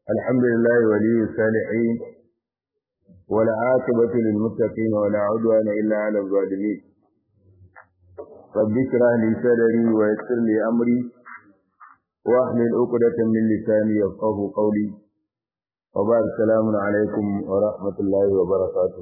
الحمد لله ولي الصالحين والعاقبة للمتقين ولا عدوان إلا على الظالمين رب اشرح لي صدري ويسر لي أمري واحلل عقدة من لساني يفقه قولي وبعد السلام عليكم ورحمة الله وبركاته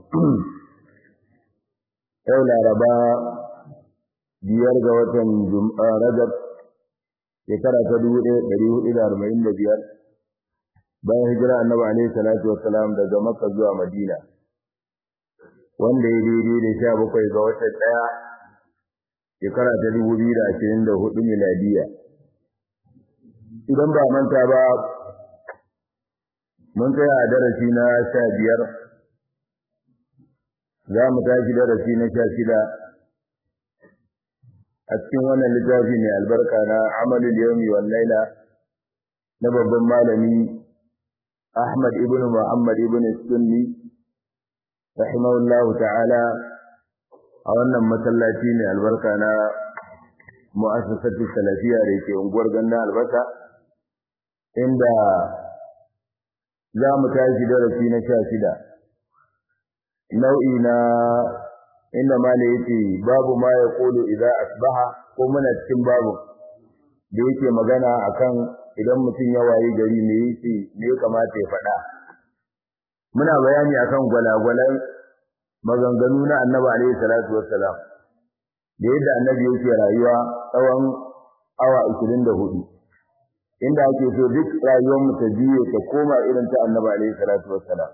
yau laraba biyar ga watan rajab shekara ta dubu ɗaya ɗari hudu da arba'in da biyar bayan hijira annabi alaihi salatu wassalam daga makka zuwa madina wanda ya daidai da sha bakwai ga watan ɗaya shekara ta dubu biyu da ashirin da hudu miladiya idan ba manta ba mun tsaya a darasi na sha biyar za mu tashi darasi na sha shida a cikin wannan littafi mai albarka na amalul yawmi wal laila na babban malami Ahmad ibn Muhammad ibn Sunni rahimahullahu ta'ala a wannan masallaci mai albarka na mu'assasatu salafiya da ke unguwar gandan albasa inda za mu tashi darasi na sha shida nau'i na inda mala yake babu ma ya kulu idan asbaha ko muna cikin babu da yake magana akan idan mutum ya wayi gari me yake me ya kamata ya faɗa muna bayani akan gwalagwalan maganganu na annabi alaihi salatu wassalam da yadda annabi yake rayuwa tsawon awa 24 inda ake so duk rayuwar mu ta jiye ta koma irin ta annabi alaihi salatu wassalam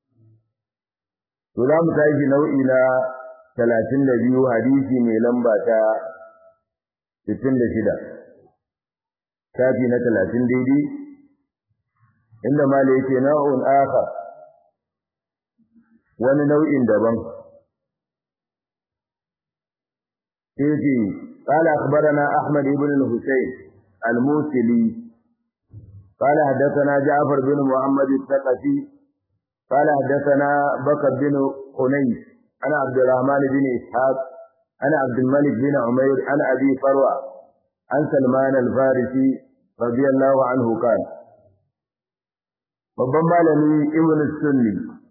to za mu tashi nau'i na talatin da biyu hadisi mai lamba ta sittin da shida shafi na talatin daidai inda mala yake na'un aka wani nau'in daban sai قال أخبرنا أحمد بن الحسين الموسلي قال حدثنا جعفر بن محمد الثقفي قال حدثنا بكر بن خنيس عن عبد الرحمن بن إسحاق عن عبد الملك بن عمير عن أبي فروة عن سلمان الفارسي رضي الله عنه قال babban malami ibn sunni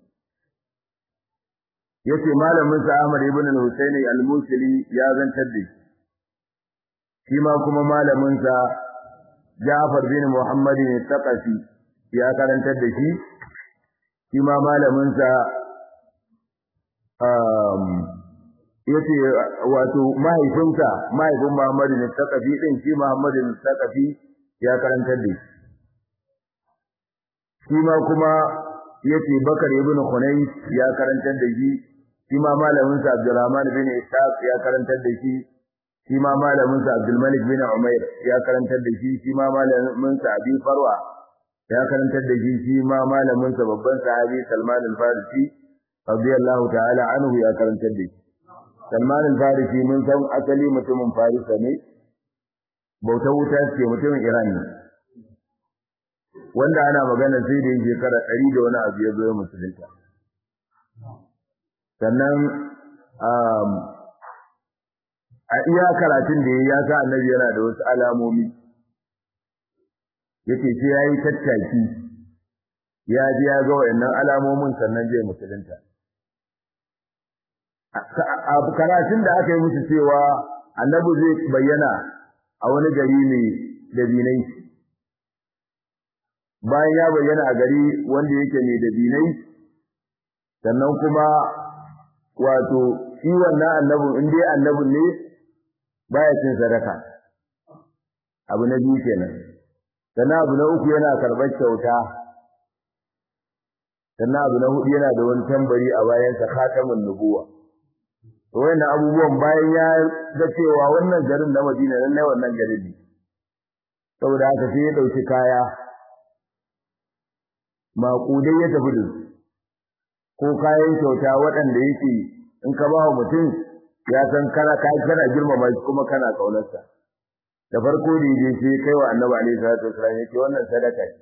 yace malamin sa Ahmad ibn al-Husaini al-Musili ya zantar da shi ma kuma malamin sa Ja'far bin Muhammad al-Thaqafi ya karantar da shi shi ma malamin sa yace wato mahaifinsa mahaifin Muhammad ne Taqafi din shi Muhammad ne Taqafi ya karantar da shi ma kuma yace Bakar ibn Khunais ya karantar da shi shi ma malamin sa Abdurrahman bin Ishaq ya karantar da shi shi ma malamin sa Abdul Malik bin Umair ya karantar da shi shi ma malamin sa Abi Farwa ya karantar da shi shi ma malamin sa babban sahabi Salman al-Farisi radiyallahu ta'ala anhu ya karantar da shi Salman al-Farisi mun san asali mutumin Farisa ne bauta wuta ce mutumin Iran ne wanda ana magana sai da shekara 100 da wani abu ya zo musulunta sannan a iya karatun da ya sa annabi yana da wasu alamomi yake sai yayi tattaki ya ji ya ga wayannan alamomin sannan zai musulunta a karatun da aka yi musu cewa annabi zai bayyana a wani gari mai dabinai bayan ya bayyana a gari wanda yake mai dabinai sannan kuma wato shi wannan annabin in dai annabin ne baya cin sadaka abu na biyu kenan sannan abu na uku yana karɓar kyauta sannan abu na hudu yana da wani tambari a bayansa khatamun nubuwa wannan abubuwan bayan ya ga cewa wannan garin na Madina nan ne wannan garin ne saboda haka sai ya dauki kaya maƙudai ya tafi da ko kayan kyauta waɗanda yake in ka ba mutum ya san kana kai kana girmama shi kuma kana kaunarsa da farko da yaje sai kai wa Annabi alaihi salatu wasallam yake wannan sadaka ce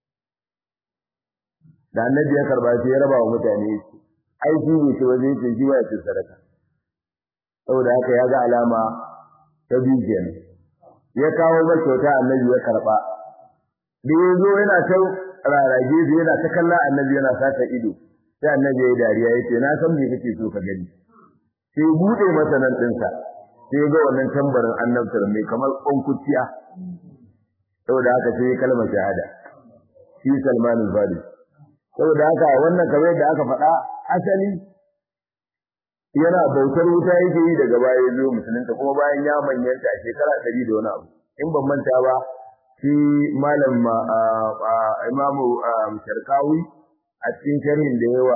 da Annabi ya karba sai ya raba wa mutane shi ai shi ne ce wajen ce shi ba ya sadaka saboda haka ya ga alama ta biyu kenan ya kawo ba kyauta annabi ya karba da yazo yana ta rarage su yana ta kalla annabi yana sata ido sai annabi ya yi dariya ya ce na san me kake so ka gani sai bude masa nan ɗinsa sai ga wannan tambarin annabtar mai kamar ƙwankuciya saboda haka sai ya kalmar shahada shi Salman al-Farisi saboda haka wannan kamar yadda aka faɗa asali yana bautar wuta yake yi daga baya ya zo musulunta kuma bayan ya manyanta a shekara ɗari da wani abu in ban manta ba shi malam imamu sharkawi a cikin sharhin da yawa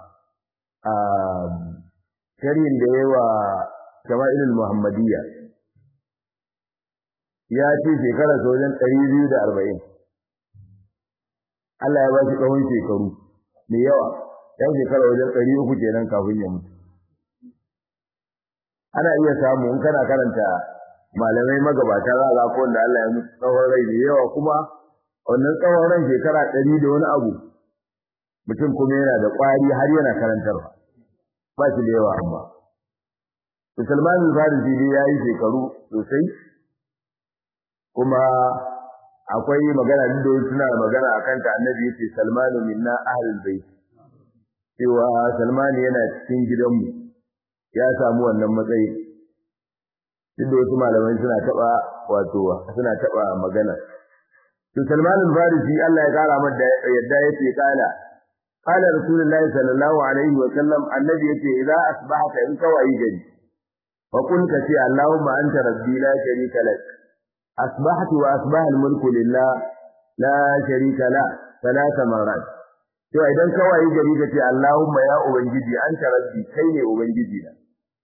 sharhin da yawa jama'ilul muhammadiyya ya ce shekarar wajen ɗari biyu da arba'in Allah ya ba shi tsawon shekaru mai yawa yan shekara wajen ɗari uku kenan kafin ya mutu ana iya samu in kana karanta malamai magabata za a ko wanda Allah ya mutu tsawon rai da yawa kuma wannan tsawon ran shekara ɗari da wani abu mutum kuma yana da ƙwari har yana karantarwa ba shi da yawa amma Salman al-Farisi dai ya yi shekaru sosai kuma akwai magana da suna magana akan ta annabi yace Salmanu minna ahlul bait cewa Salman yana cikin gidanmu ya samu wannan matsayi duk da wasu malamai suna taba wato suna taba magana to Salman al-Farisi Allah ya kara masa yadda yace kala qala rasulullahi sallallahu alaihi wa sallam annabi yace idza asbahta in kawai gari fa kun ka ce Allahumma anta rabbi la sharika lak asbahtu wa asbaha al-mulku lillah la sharika la ثلاث مرات to idan kawai gari ka ce Allahumma ya ubangiji anta rabbi kai ne ubangiji na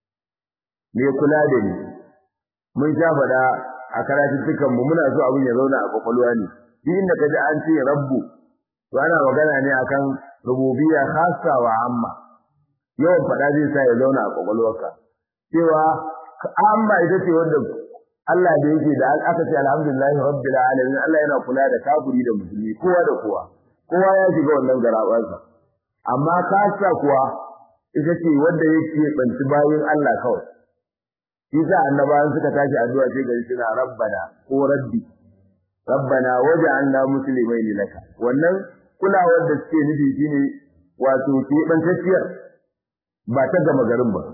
me kula da ni mun sha fada a karatuttukan mu muna so abin ya zauna a kwakwalwa ne duk inda kaji an ce rabbu to ana magana ne akan rububiyya khassa wa amma yawan fada zai sa ya zauna a kwakwalwarka cewa amma ita ce wanda Allah da yake da aka ce alhamdulillahi rabbil alamin Allah yana kula da kafiri da musulmi kowa da kowa kowa ya shiga wannan garabansa amma kasa kuwa ita ce wanda yake banci bayin Allah kawai Isa annabawan suka tashi addu'a sai gari suna rabbana ko rabbi rabbana waj'alna muslimain laka wannan kulawar da suke nufi shine wato ke bantacciyar ba ta gama garin ba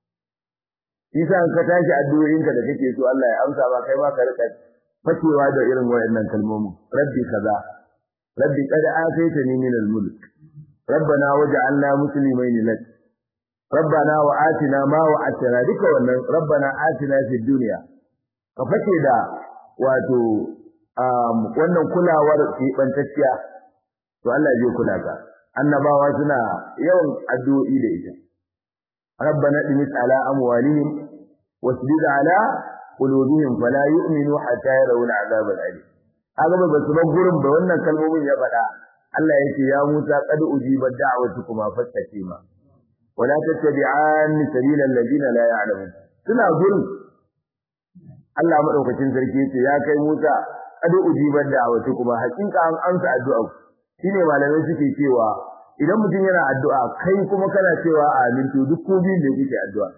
Isa ka tashi addu'o'inka da kake so Allah ya amsa ba kai ma ka rika fakewa da irin wayannan kalmomin rabbi kaza rabbi qad ataytani min al-mulk rabbana waj'alna muslimain lak rabbana wa atina ma wa'adtana duka wannan rabbana atina fid dunya ka fake da wato wannan kulawar kibantacciya to Allah zai kula ka annabawa suna yawan addu'o'i da ita rabbana dimis ala amwalihim wasbid ala qulubihim fala yu'minu hatta yarawul azab al-alim kaga ba su bar gurin ba wannan kalmomin ya faɗa Allah yake ya Musa qad ujibat da'watukuma fastakima wala tattabi'an sabila alladhina la ya'lamun suna gurin Allah madaukakin sarki yace ya kai Musa qad ujibat da'watukuma hakika an amsa addu'a shine malamai suke cewa idan mutum yana addu'a kai kuma kana cewa amin to duk ko biyun da kuke addu'a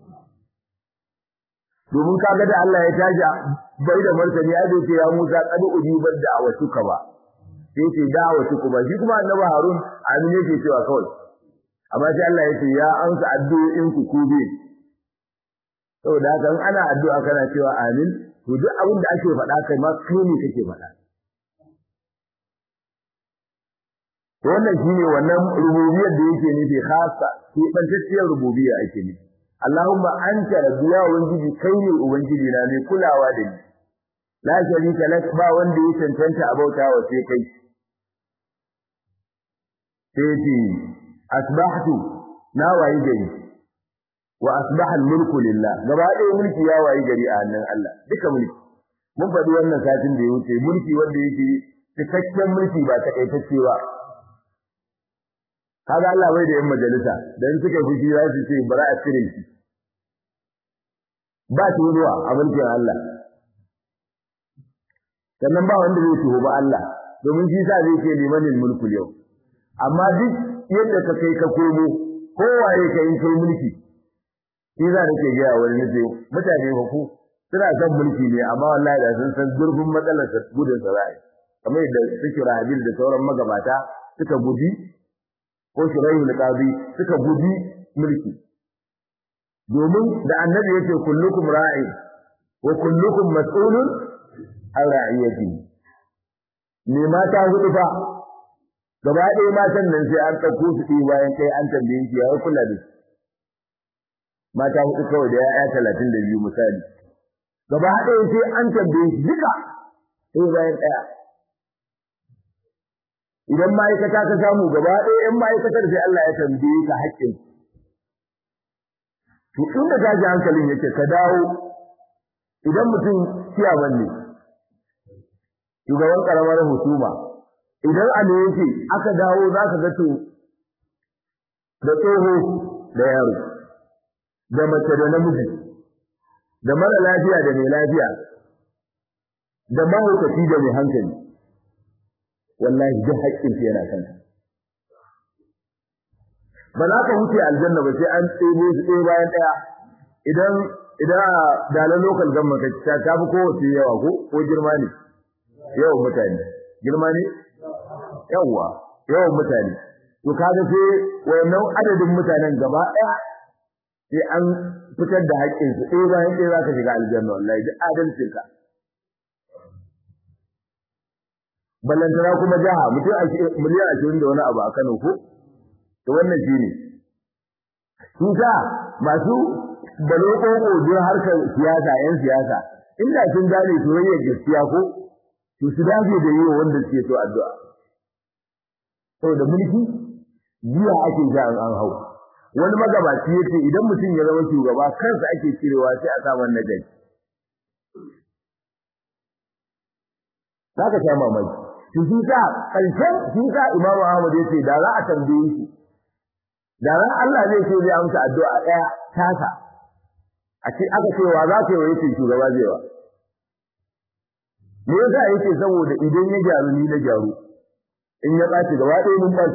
domin kaga da Allah ya taji bai da martani ya ce ya Musa qad ujibat da'watuka ba sai ce da'watuka ba shi kuma annabi Harun amin yake cewa kawai amma sai Allah ya ce ya amsa addu'o'in ku ku bi saboda haka in ana addu'a kana cewa amin to duk abin da ake faɗa kai ma kai ne kake faɗa wannan shine wannan rububiyar da yake nufi khassa ke bantacciyar rububiyya ake nufi Allahumma anta rabbi ya ubangiji kai ne ubangiji na mai kulawa da ni la sharika lak ba wanda ya cancanta a bauta wa sai kai sai ce asbahtu na wayi gari wa asbaha al-mulku lillah gaba ɗaya mulki ya wayi gari a hannun Allah duka mulki mun faɗi wannan satin da ya wuce mulki wanda yake cikakken mulki ba takaitacce ba kaga Allah bai da yan majalisa dan suka fushi za su ce bara a cire shi ba shi ruwa a mulkin Allah sannan ba wanda zai tuho ba Allah domin shi sa zai ce limanin mulku yau amma duk yadda ka kai ka komo kowaye ka yi kai mulki shi za nake ga wani nace mutane ba ku suna son mulki ne amma wallahi da sun san zurfin matsalar sa gudun sa zai kamar yadda suke rabil da sauran magabata suka guji ko shiraihul qadi suka guji mulki domin da annabi yake kullukum ra'i wa kullukum mas'ulun an ra'iyati me mata hudu fa gaba ɗaya matan nan sai an ɗauko su ɗi bayan kai an tambaye shi ya kula da mata hudu kawai da ya'ya talatin da biyu misali gaba ɗaya sai an tambaye shi duka sai bayan ɗaya idan ma'aikata ka samu gaba ɗaya ‘yan ma'aikatar sai Allah ya tambaye ka haƙƙin to inda tashi hankalin yake ka dawo idan mutum ciyaman ne shugaban ƙaramar hukuma idan a ne yake aka dawo za ka ga to da tsoho da yaro da mace da namiji da mara lafiya da mai lafiya da mahaukaci da mai hankali wallahi duk haƙƙin yana kanka ba za ka wuce aljanna ba sai an tsebo su ɗaya bayan ɗaya idan idan dalar local government ka ta fi kowace yawa ko ko girma ne yawan mutane girma ne yawa yawan mutane to kaga sai wannan adadin mutanen gaba ɗaya sai an fitar da haƙƙinsu ɗaya bayan ɗaya za ka shiga aljanna wallahi duk adalcinka ballantana kuma jaha mutum miliyan ashirin da wani abu a Kano ko to wannan shi ne su sa masu baloko don harkar siyasa yan siyasa inda sun gane soyayyar gaskiya ko to su dace da yi wanda suke so addu'a saboda mulki jiya ake ja an hau wani magabaci yace idan mutum ya zama shugaba kansa ake cirewa sai a sa wannan gari zaka sha mamaki to shi sa karshen shi sa Imam Ahmad yace da za a tambaye shi da ran Allah zai ce zai amsa addu'a daya tasa a ce aka ce wa za ka yi yace shugaba zai wa me yasa yake saboda idan ya gyaru ni na gyaru in ya ɓaci gaba ɗaya mun ɓaci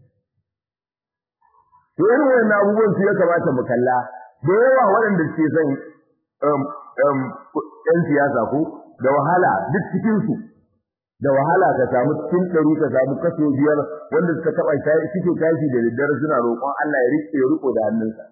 to irin wannan abubuwan su ya kamata mu kalla da yawa waɗanda suke son ɗan siyasa ko da wahala duk cikin su da wahala ka samu cikin ɗari ka samu kaso biyar wanda suka taɓa suke tashi da daddare suna roƙon Allah ya riƙe ya riƙo da hannunsa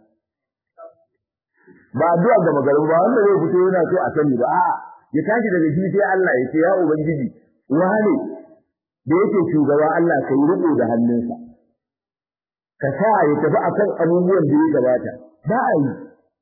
ba addu'a ga magarin ba wanda zai fito yana so a sani ba a'a ya tashi daga shi sai Allah ya ce ya ubangiji wane da yake shugaba Allah ka yi riƙo da hannunsa ka sa ya tafi akan abubuwan da ya gabata ba a yi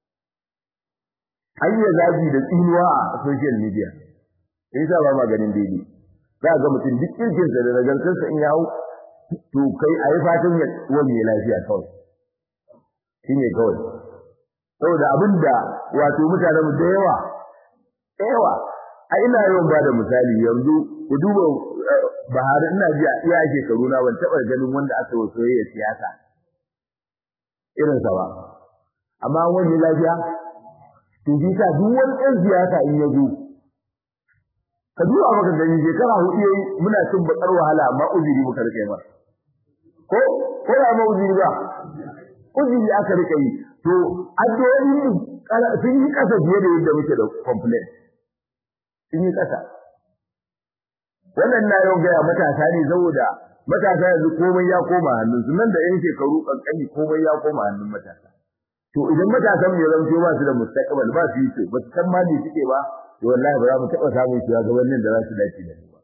an yi zagi da tsinuwa a social media in sa ba maganin daidai za ga mutum duk kirkinsa da nagartarsa in ya hau to kai a yi fatan ya wani ya lafiya kawai shi ne kawai saboda abin da wato mutanen da yawa yawa a ina yawan ba da misali yanzu ku duba Buhari ina ji a iya shekaru na ban taɓa ganin wanda aka yi soyayya siyasa irinsa ba amma wani lafiya to shi sa duk wani ɗan siyasa in ya zo ka duba maka gani shekara hudu yayi muna cin bakar wahala amma uzuri muka rike ma ko ko ya ma uzuri ba uzuri aka rike yi to addu'o'i sun yi kasa fiye da yadda muke da complaint sun yi kasa wannan na yau gaya matasa ne saboda matasa yanzu komai ya koma hannun su nan da yan shekaru kankani komai ya koma hannun matasa to idan matasan mu ya zanto ba su da mustaqbal ba su yi to ba su san ma me suke ba to wallahi ba za mu taɓa samun shugabannin da za su dace da mu ba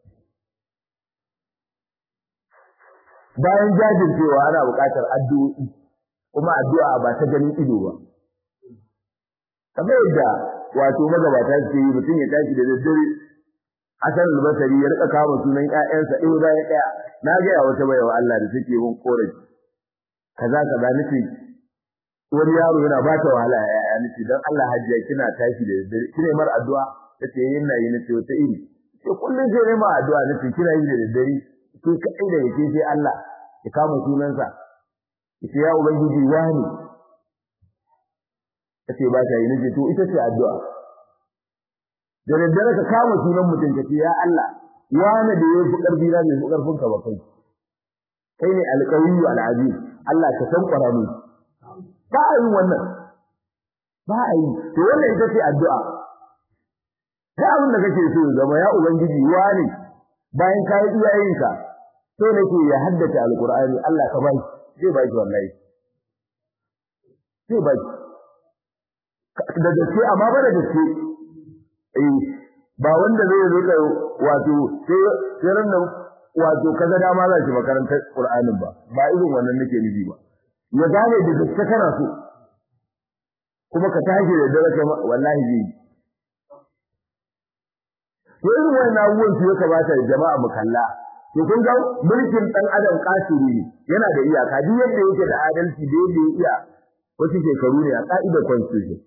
bayan jajircewa ana buƙatar addu'o'i kuma addu'a ba ta ganin ido ba kamar yadda wato magabata su yi mutum ya tashi da daddare Hassan al-Basri ya rika kama sunan ƴaƴansa ɗaya bayan ɗaya na ga ya wata baiwa Allah da take mun korafi kaza kaza nace wani yaro yana ba ta wahala ya ya nace dan Allah hajjiya kina tashi da daddare kine mar addu'a tace yin na yi nace wata iri ce kullun sai ne ma addu'a nace kina yi da daddare ke kai da yake sai Allah ya kama sunansa yace ya ubangiji wani tace ba ta yi nace to ita ce addu'a da daddare ka kama sunan mutum ka ce ya Allah wani da ya fi ƙarfi na bai fi ƙarfin ka ba kai kai ne alƙawiyyu al'aziz Allah ka san ƙwara mu ba a yi wannan ba a yi to wannan ita ce addu'a da abin da kake so zama ya ubangiji wani bayan ka yi iyayenka so nake ya haddace alqur'ani Allah ka bai zai bai wallahi zai bai da gaske amma ba da gaske eh ba wanda zai zo ka wato sai sai ran nan wato kaga dama za shi makarantar Qur'anin ba ba irin wannan nake nufi ba ya gane da gaske kana so kuma ka tashi da dare kai wallahi zai to irin wannan abubuwan su ya kamata jama'a mu kalla to kun ga mulkin dan adam kasiri ne yana da iyaka duk yadda yake da adalci da yadda ya iya wasu shekaru ne a ka'idar constitution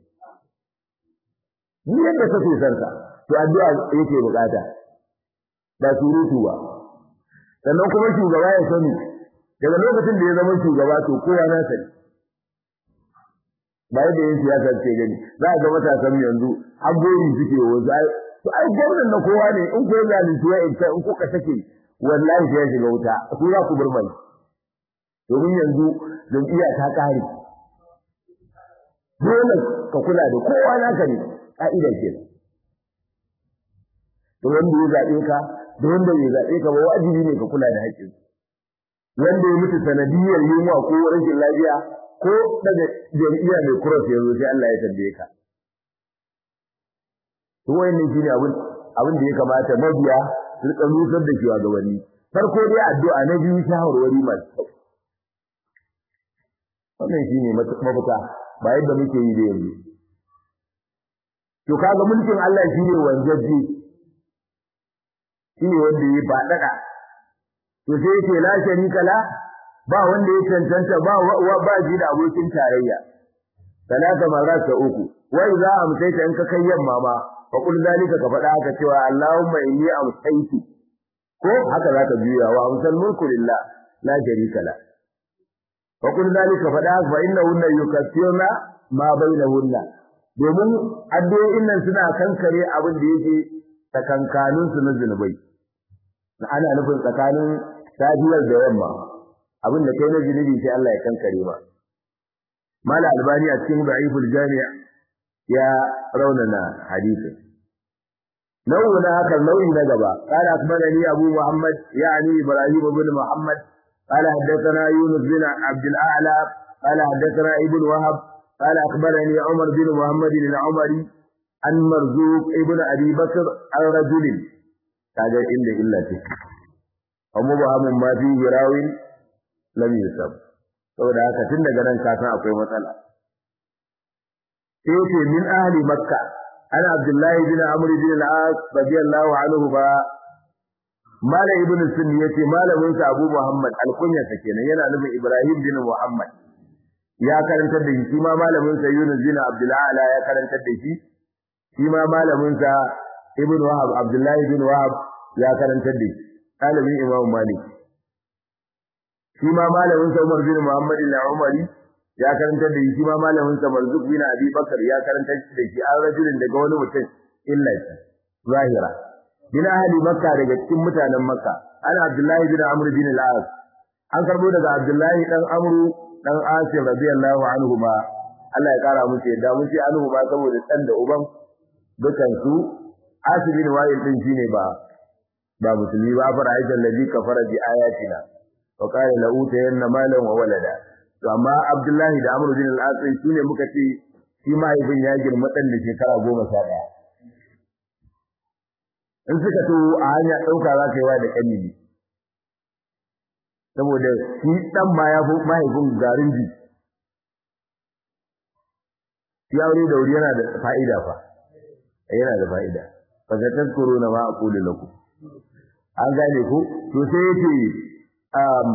duk yadda kake son ka to addu'a yake bukata ba surutu ba sannan kuma shugaba ya sani daga lokacin da ya zama shugaba to kowa na sani ba yadda yin siyasa ce gani za a ga matasan yanzu har gori suke wasu ai to ai gwamnan na kowa ne in ko ya zalunci ya in in kuka take wallahi sai ya shiga wuta ku za ku burmani domin yanzu jam'iyya ta kare dole ka kula da kowa naka ne ka'ida ke to wanda ya zaɓe ka da wanda ya zaɓe ka ba wajibi ne ka kula da haƙƙin wanda ya mutu sanadiyar yunwa ko rashin lafiya ko daga jam'iyya mai kuros ya zo sai Allah ya tambaye ka to wayannan shine abin abin da ya kamata mabiya su rika nusar da shugabanni farko dai addu'a na biyu shawarwari masu kyau wannan shine mafita ba yadda muke yi da yanzu to kaga mulkin Allah shine wanzaji shine wanda ya fadada to sai yake la sharika la ba wanda ya cancanta ba ba ji da abokin tarayya talata marata uku wa idza amsayta in ka kai yamma ma fa kul zalika ka fada haka cewa Allahumma inni amsaytu ko haka zaka juya wa amsal mulku lillah la sharika la fa kul zalika fada fa innahunna yukaffiruna ma bainahunna domin addu'o'in nan suna kankare abin da yake tsakankanin su na zinubai ana nufin tsakanin safiyar da yamma abin da kai na zinubi sai Allah ya kankare ma mala albani a cikin da'iful jami' ya raunana hadisin nau'i na haka nau'i na gaba qala akbarani abu muhammad yani ibrahim ibn muhammad قال حدثنا يونس بن عبد الأعلى قال حدثنا ابن وهب قال أخبرني عمر بن محمد العمري عن مرزوق ابن أبي بكر عن رجل هذا إلا إلا تك ومبهم ما فيه راو لم يسب saboda haka tun daga nan ka san akwai matsala sai ce min ahli makka ana abdullahi bin amr bin al-as radiyallahu anhu ba mala ibn sunni yace malamin sa abu muhammad al-kunya kenan yana nufin ibrahim bin muhammad ya karantar da shi shi ma malamin sa Yunus bin Abdullah ala ya karantar da shi shi ma malamin sa Ibn Wahab Abdullahi bin Wahab ya karantar da shi ɗalibin Imam Malik shi ma malamin sa Umar bin Muhammad al-Umari ya karantar da shi shi ma malamin sa Marzuq bin Abi Bakar ya karantar da shi an rajulin daga wani mutum illa shi zahira bin ahli Makka daga cikin mutanen Makka ana Abdullahi bin Amr bin al-As an karbo daga Abdullahi dan Amru dan Asim radiyallahu anhu ma Allah ya kara musu yadda mun ce anhu ba saboda dan da uban dukan su Asim bin Wa'il din shine ba ba musulmi ba fara aita alladhi kafara bi ayatina wa qala la utayanna malan wa walada to amma Abdullahi da Amr bin al-As shine muka ce shi mahaifin ya girma dan da shekara 11 in suka to a hanya dauka za ka yi wa da kanini saboda shi dan ma ya fi mahaifin garin ji ya wuri da wuri yana da fa'ida fa yana da fa'ida fa ga tazkuru na ma aqulu lakum an gane ku to sai yace um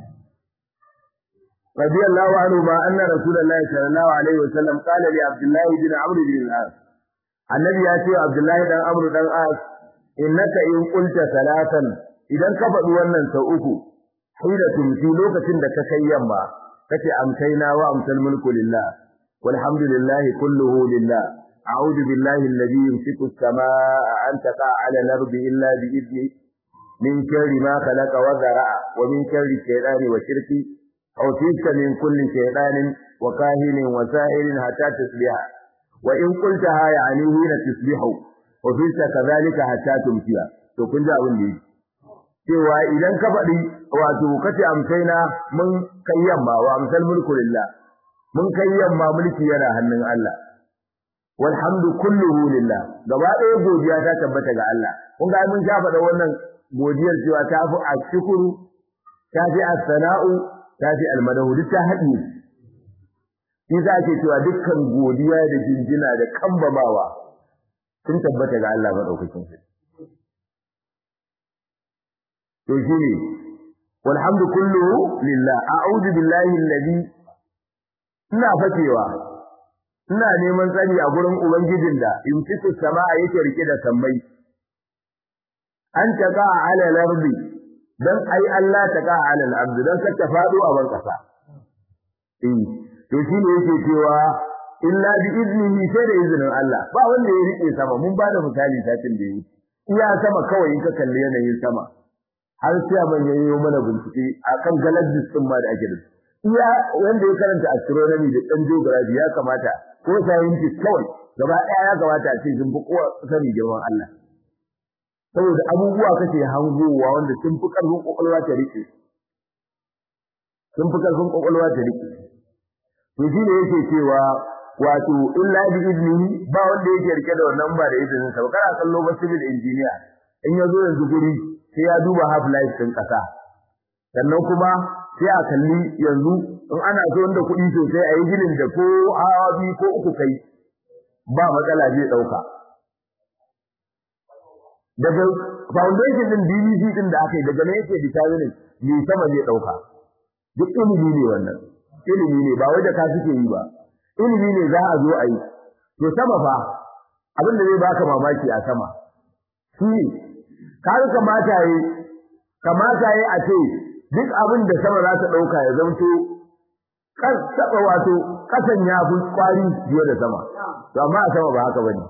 radiyallahu anhu ma anna rasulullahi sallallahu alaihi wasallam qala li abdullah bin amr bin al-as annabi ya ce abdullah dan amr dan as innaka in qulta salatan idan ka faɗi wannan sau uku hina tumti lokacin da ka kai yamma kace amkaina wa amsal mulku lillah walhamdulillahi kulluhu lillah a'udhu billahi alladhi yumsiku as-samaa'a an taqa'a 'ala al-ardi illa bi idni min sharri ma khalaqa wa zara'a wa min sharri shaytani wa shirki aw tika min kulli shaytanin wa kahinin wa sahirin hatta tusbiha wa in qultaha ya'ni hina tusbihu wa fita kadhalika hatta tumtiya to kun ji abin da yake cewa idan ka faɗi wato kace amsaina mun kai yamma wa amsal mulku lillah mun kai yamma mulki yana hannun Allah walhamdu kulluhu lillah gaba ɗaya godiya ta tabbata ga Allah kun ga mun sha faɗa wannan godiyar cewa ta fi ashkuru ta fi as-sana'u ta fi al-madahu duk ta haɗi shi za ke cewa dukkan godiya da jinjina da kambamawa sun tabbata ga Allah madaukakin sarki to shine walhamdu kulluhu lillah a'udhu billahi alladhi ina fakewa ina neman tsari a gurin ubangijin da yumsiku samaa yake rike da sammai an taqa ala al-ardi dan ai Allah taqa ala al-ardi dan ka ta fado a ban kasa eh to shine yake cewa illa bi iznihi sai da izinin Allah ba wanda ya rike sama mun ba da misali satin da yi iya sama kawai in ka kalli yanayin sama har sai ban yayi mana bincike akan galaxies din ma da ake da iya wanda ya karanta astronomy da dan geography ya kamata ko scientist kawai gaba daya ya kamata a ce sun fi kowa sani girman Allah saboda abubuwa kake hangowa wanda sun fi karfin kokolwa ta rike sun fi karfin kokolwa ta rike to shi ne yake cewa wato illa bi iznihi ba wanda yake rike da wannan ba da izinin sa kana kallo ba civil engineer in yazo yanzu guri sai ya duba half life din kasa sannan kuma sai a kalli yanzu in ana so da kuɗi sosai a yi ginin da ko hawa biyu ko uku kai ba matsala zai ɗauka daga foundation din BBC din da aka yi daga ne yake determining me sama zai ɗauka duk ilimi ne wannan ilimi ne ba wai da ka suke yi ba ilimi ne za a zo a yi to sama fa abin da zai baka mamaki a sama shi kar kamata yi kamata yi a ce duk abin da sama za ta dauka ya zanto kan saba wato kasan ya fi kwari biyo da sama to amma a sama ba haka bane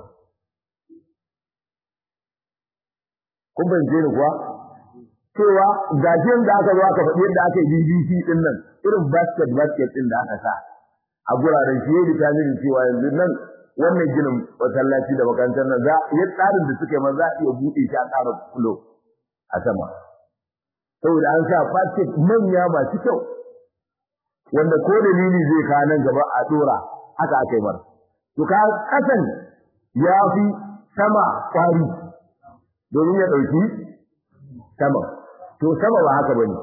kun bance ni kuwa cewa gajiyar da aka zo aka faɗi yadda aka yi BBC din nan irin basket basket din da aka sa a guraren shi yadda ta nuna cewa yanzu nan wannan ginin masallaci da makarantar nan za ya tsarin da suka yi ma za a iya buɗe shi a ƙara kulo a sama saboda an sa basket manya masu kyau wanda ko dalili zai kawo nan gaba a dora haka aka yi mara to ka kasan ya fi sama kwari domin ya ɗauki sama to sama ba haka bane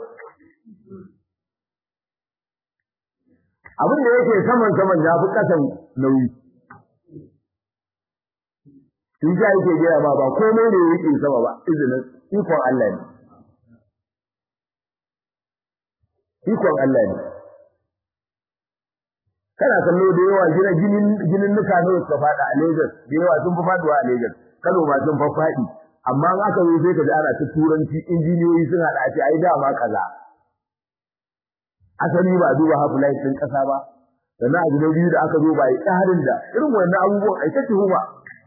abin da yake saman saman ya fi kasan nauyi shi ja yake gaya ma ba komai ne yake sama ba izinin ikon Allah ne ikon Allah ne kana kallo da yawa gina ginin ginin nuka ne suka fada a Lagos da yawa sun fi faduwa a Lagos Kano ma sun fa fadi amma in aka zo sai ka ji ana ta turanci injiniyoyi suna da ake ai dama kaza asali ba duba half life din kasa ba sannan abu na biyu da aka zo ba yi tsarin da irin wannan abubuwan ai ta tuhuma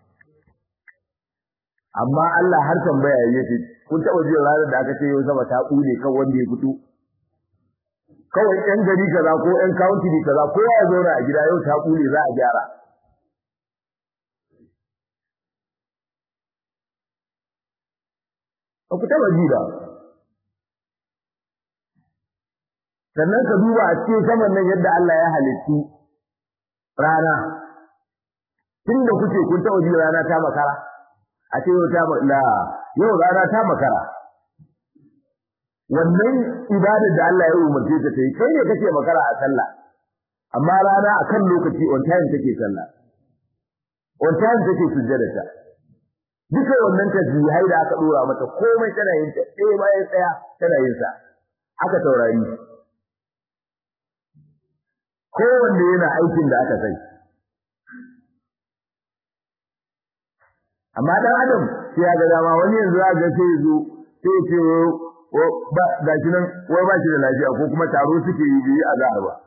amma Allah har tambaya yake kun taba jin ranar da aka ce yau sama ta kule kan wanda ya fito kawai ɗan gari kaza ko ɗan county kaza ko ya zauna a gida yau ta kule za a gyara ba ku taba ji ba sannan ka duba a cikin saman nan yadda Allah ya halittu rana tun da kuke kun taba ji rana ta makara a ce yau ta la yau rana ta makara wannan ibadar da Allah ya umarce ta yi kai ne kake makara a sallah amma rana akan lokaci on time take sallah on time take sujjada ta duka wannan tasbihai da aka dora mata komai tana yin ta ɗaya bayan ɗaya tana yin sa aka taurari kowanne yana aikin da aka sai amma dan adam sai ya ga dama wani yanzu za ga sai zo sai ce ba gashi nan wai ba shi da lafiya ko kuma taro suke yi biyu a zahar ba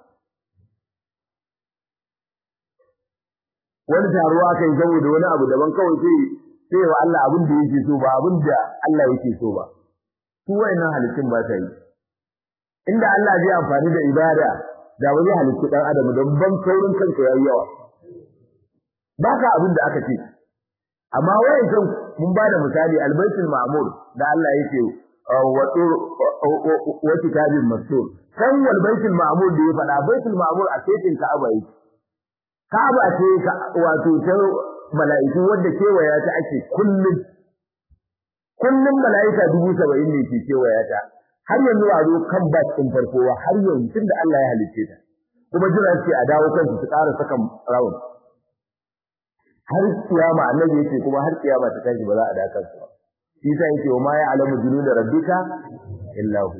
wani taro aka yi saboda wani abu daban kawai sai sai wa Allah abin da yake so ba abin da Allah yake so ba su wayannan halittun ba ta yi inda Allah zai amfani da ibada da wani halittu dan adam don ban kaurin kanka yayi yawa baka abin da aka ce amma wayancan mun ba da misali albaitul ma'mur da Allah yake wa kitabin mastur kan wal baitul ma'mur da ya faɗa baitul ma'mur a cikin ka'aba yake ka'aba ce wato ta mala'iku wanda kewaya ta ake kullum kullum mala'ika dubu saba'in ne ke kewaya ta har yanzu a zo kan bas ɗin farko har yanzu tunda Allah ya halicce ta kuma jira ce a dawo kansu su ƙara saka rawun har kiyama annabi yake kuma har kiyama ta tashi ba za a da kansu ba shi sa yake wa ma ya alamu junuda rabbika illa hu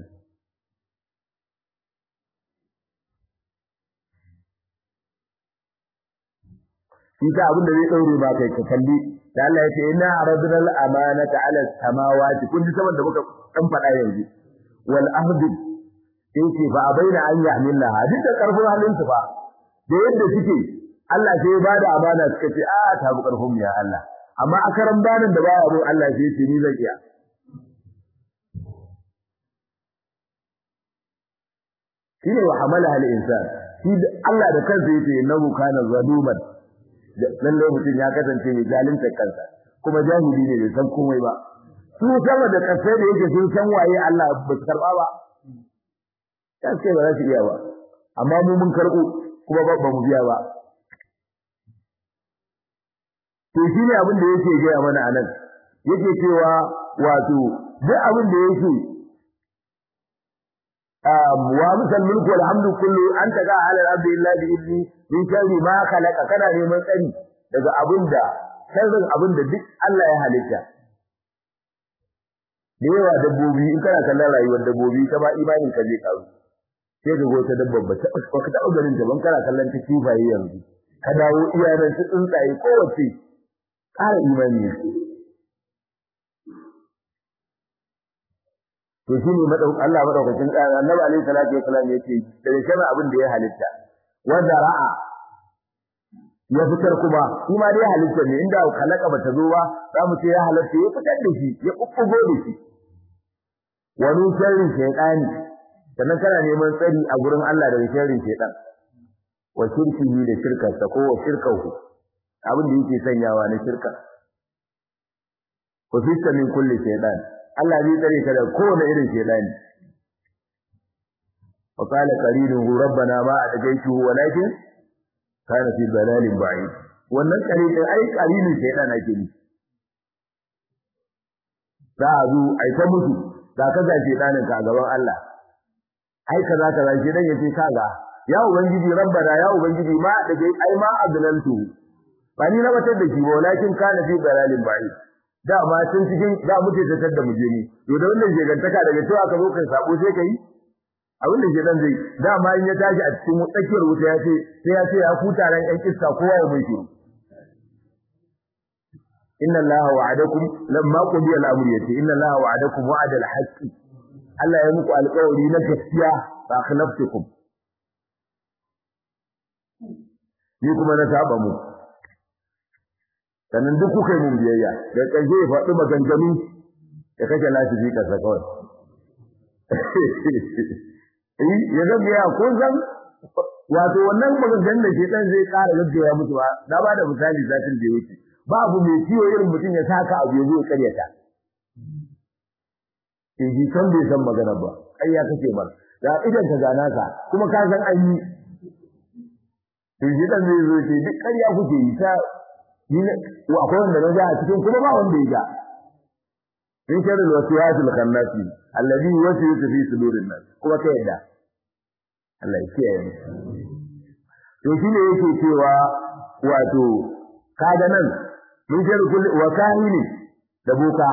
shi sa abin da zai daure ba kai ka kalli da Allah ya ce inna aradna al-amanata 'ala as-samawati kun ji saboda muka dan faɗa yanzu wal ahdi yake fa abaina an yahmilnaha duk da karfin halin su fa da yadda suke Allah sai ya bada amana suka ce a ta bu karfin mu ya Allah amma akaran banin da baya abun Allah sai ya ce ni zan iya shine wa hamala hal insan shi Allah da kansa yace innahu kana zaluman lalle mutum ya kasance mai zalunta kansa kuma jahili ne bai san komai ba su sama da kasai da yake sun san waye Allah ba su karba ba sai ba za su iya ba amma mu mun karbo kuma ba mu biya ba to shine abin da yake gaya mana anan yake cewa wato duk abin da yake wa misal mulku wal hamdu kullu anta ga ala rabbi illa bi idni min sharri ma khalaqa kana neman tsari daga abinda sharrin abinda duk Allah ya halitta da yawa dabbobi in kana kallon rayuwar dabbobi ta ba imanin ka zai karu sai ka go ta dabbar ba ta ba ka taɓa ganin ta ban kana kallon ta kifaye yanzu ka dawo iyalan su tsuntsaye kowace ƙara imani ne to shi ne Allah madaukakin tsara annabi alaihi salatu wasallam yake da shama abin da ya halitta wanda ra'a ya fitar kuma shi ma dai halitta ne inda kalaka bata zo ba za mu ce ya halatta ya fitar da shi ya kukkugo da shi wani sharrin shaytani sannan kana neman tsari a gurin Allah daga sharrin shaytan wa shirkihi da shirkarsa ko wa shirkahu abin da yake sanyawa na shirka wa fitta min kulli shaytan Allah zai tsare ka da kowane irin shedani wa qala qarinuhu rabbana ma ataqaytuhu walakin kana fi dalalin ba'id wannan qarinin ai qarinin shedan ake ni za a zo ai ta mutu da ka ga shedanin ka gaban Allah ai kaza kaza shedan yace kaga ya ubangiji rabbana ya ubangiji ma da ai ma adlantu ba ni na batar da shi walakin kana fi dalalin ba'id dama tun cikin da muke tattar da muje ni to da wannan jegantaka daga cewa ka zo kai sabo sai kai abin da shedan zai dama in ya tashi a cikin tsakiyar wuta ya ce sai ya ce ya kuta ran yan kissa kowa ya mai shi inna allaha wa'adakum lamma qudiya al-amr yati inna allaha wa'adakum wa'ada al-haqq Allah ya muku alƙawari na gaskiya ba akhlaftukum ni kuma na saba mu sannan duk kuka yi mun biyayya da ƙarshe ya faɗi maganganu ya kashe lafifi ƙasa kawai eh ya zama ya ko zan wato wannan maganganun da shedan zai ƙara gaggaya musu ba na ba da misali satin da yake babu mai ciwo irin mutum ya saka abu ya zo ya karyata eh ji san bai san magana ba kai ya kace mar da idan ka gana ka kuma ka san an yi to shedan zai zo ce duk ƙarya kuke yi ta ni akwai wanda na ga a cikin kuma ba wanda ya ga in shar al-wasiyat al-khannasi alladhi yuwaswisu fi sudurin nas kuma kai yadda Allah ya kiyaye to shine yake cewa wato kaga nan min shar kulli wa kahini da boka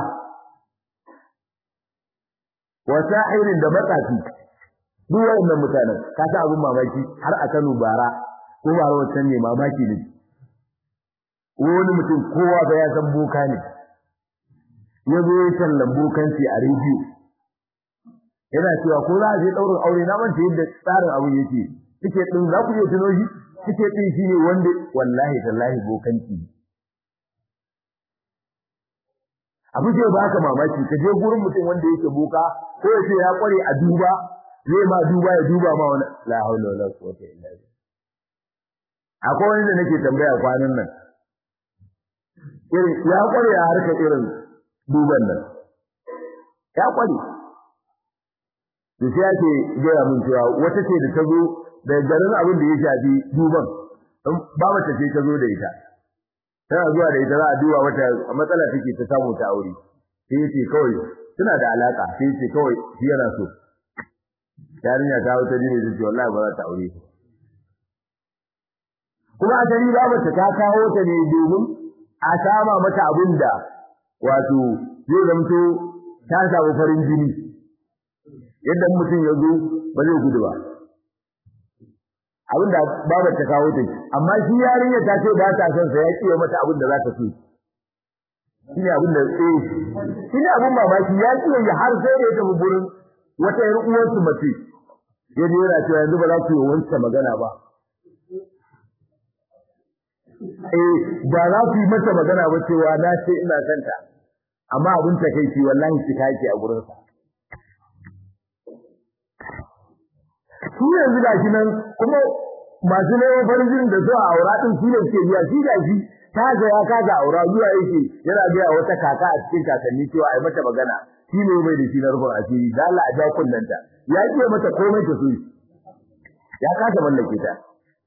wa sahirin da matsafi duk wayannan mutanen ka sa abun mamaki har a Kano bara ko bara wancan ne mamaki ne wani mutum kowa ba ya san boka ne ya zo ya tallan bokanci a rediyo yana cewa ko za a je ɗaurin aure na manta yadda tsarin abin yake suke ɗin za ku iya tuno shi suke ɗin shi ne wanda wallahi tallahi bokanci abu ce ba ka mamaki ka je gurin mutum wanda yake boka ko ya ce ya kware a duba zai ma duba ya duba ma wani la haula wala quwwata illa billah akwai wani da nake tambaya kwanan nan irin ya kware a harkar irin duban nan ya kware to sai ake gaya mun cewa wata ce da ta zo da garin abin da ya shafi duban ba mace ce ta zo da ita tana zuwa da ita za a duba wata matsala take ta samu ta aure sai yace kawai suna da alaka sai yace kawai shi yana so yarinya ta wuce ne da ce wallahi ba za ta aure kuma asali ba mace ta kawo ta ne domin a sama mata abin da wato zai zamto ta samu farin jini yadda mutum ya zo ba zai gudu ba abin da babar ta kawo ta amma shi yarinya ta ce ba ta son sa ya kiyo mata abin da za ta so shine abin da eh shine abin mamaki ya kiyo ya har sai da ya tafi gurin wata yar uwar su mace ya je yana cewa yanzu ba za ku yi wancan magana ba eh ba za ku yi mata magana ba cewa na ce ina son ta amma abin ta kai wallahi shi kake a gurin sa su yanzu da shi nan kuma masu neman farin jinin da zuwa aura din su ne suke biya shi da shi ta ga ya kaga aura zuwa yake yana biya wata kaka a cikin kakanni cewa ai mata magana shi ne bai da shi na rufin asiri da Allah a ja kullanta ya ce mata komai ta so ya kasa mallake ta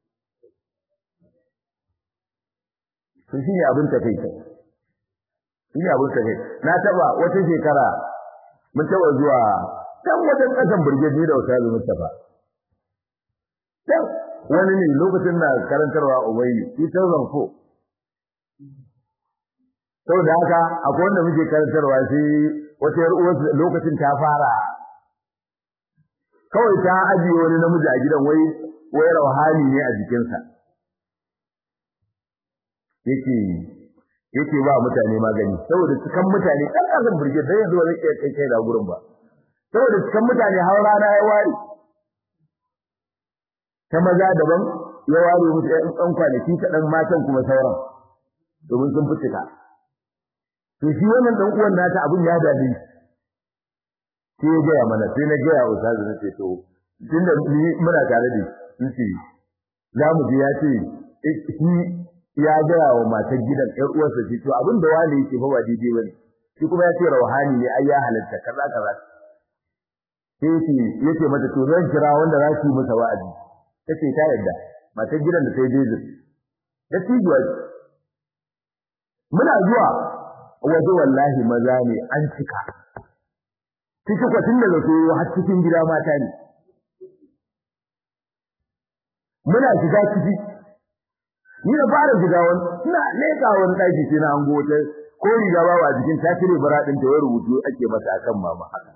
to shi ne abin ta kai shi ne abin ta kai na taba wata shekara mun taba zuwa can wajen kasan burgeji da wata Mustafa dan wani ne lokacin na karantarwa ubayi 2004 saboda haka akwai wanda muke karantarwa sai wata yar uwar lokacin ta fara kawai ta ajiye wani namiji a gidan wai wai rauhani ne a jikinsa yake yake ba mutane magani saboda cikan mutane kan kasan burge dan yanzu ba zai kai kai da gurin ba saboda cikan mutane har rana ya ware ta maza daban ya ware musu ɗan ɗan kwanaki kaɗan matan kuma sauran domin sun fitika to shi wannan ɗan uwan nata abin ya dade sai ya gaya mana sai na gaya wa ustazu na ce to tunda ni muna tare da shi za mu je ya ce shi ya gaya wa matar gidan ƴar uwarsa ce to abin da wani yake fa ba daidai bane shi kuma ya ce rauhani ne ai ya halatta kaza kaza sai yake yace mata to zan kira wanda za su yi masa wa'azi tace ta yadda matar gidan da sai bezin da tijuwa muna zuwa waje wallahi maza ne an cika ciki kwatin daga soyo har cikin gida mata ne muna shiga ciki ni da fara shiga wani ina leka wani daki sai na hango wata ko riga ba a jikin ta cire bara din ta rubutu ake masa akan mama haka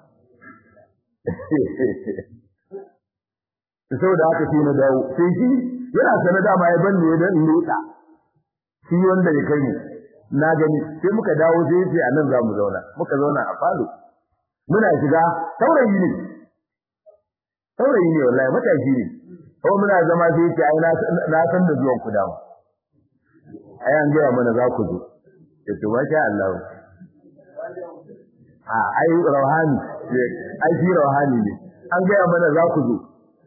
saboda haka sai na dawo sai shi yana sana dama ya banne ya dan leka shi wanda ya kai mu na gani sai muka dawo sai yace anan za mu zauna muka zauna a falo muna shiga saurayi ne saurayi ne wallahi matashi ne ko muna zama sai yace ai na san da zuwan ku dama ai an gaya mana za ku zo yace masha Allah a ai rawhani ai shi rawhani ne an gaya mana za ku zo